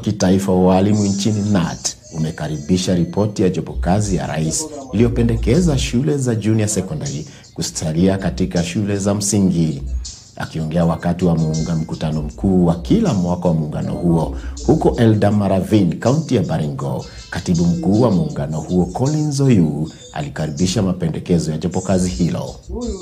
kitaifa wa walimu nchini KNUT umekaribisha ripoti ya jopo kazi ya rais iliyopendekeza shule za junior secondary kusalia katika shule za msingi. Akiongea wakati wa muunga mkutano mkuu wa kila mwaka wa muungano huo huko Eldamaravine, kaunti ya Baringo, katibu mkuu wa muungano huo Collins Oyu alikaribisha mapendekezo ya jopo kazi hilo.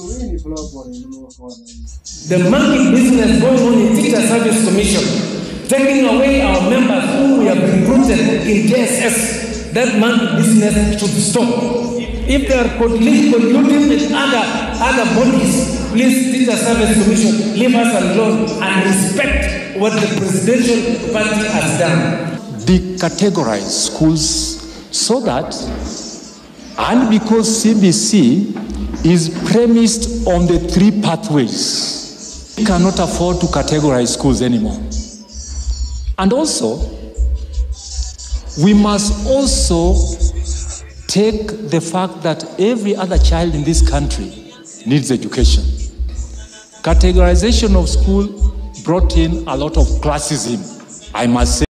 The monkey business going on in Teacher Service Commission, taking away our members who we have recruited in JSS. That monkey business should stop. If they are colluding colluding with other, other bodies, please, Teacher Service Commission, leave us alone and respect what the presidential party has done. decategorize schools so that, and because CBC is premised on the three pathways, we cannot afford to categorize schools anymore. And also, we must also take the fact that every other child in this country needs education. Categorization of school brought in a lot of classism, I must say.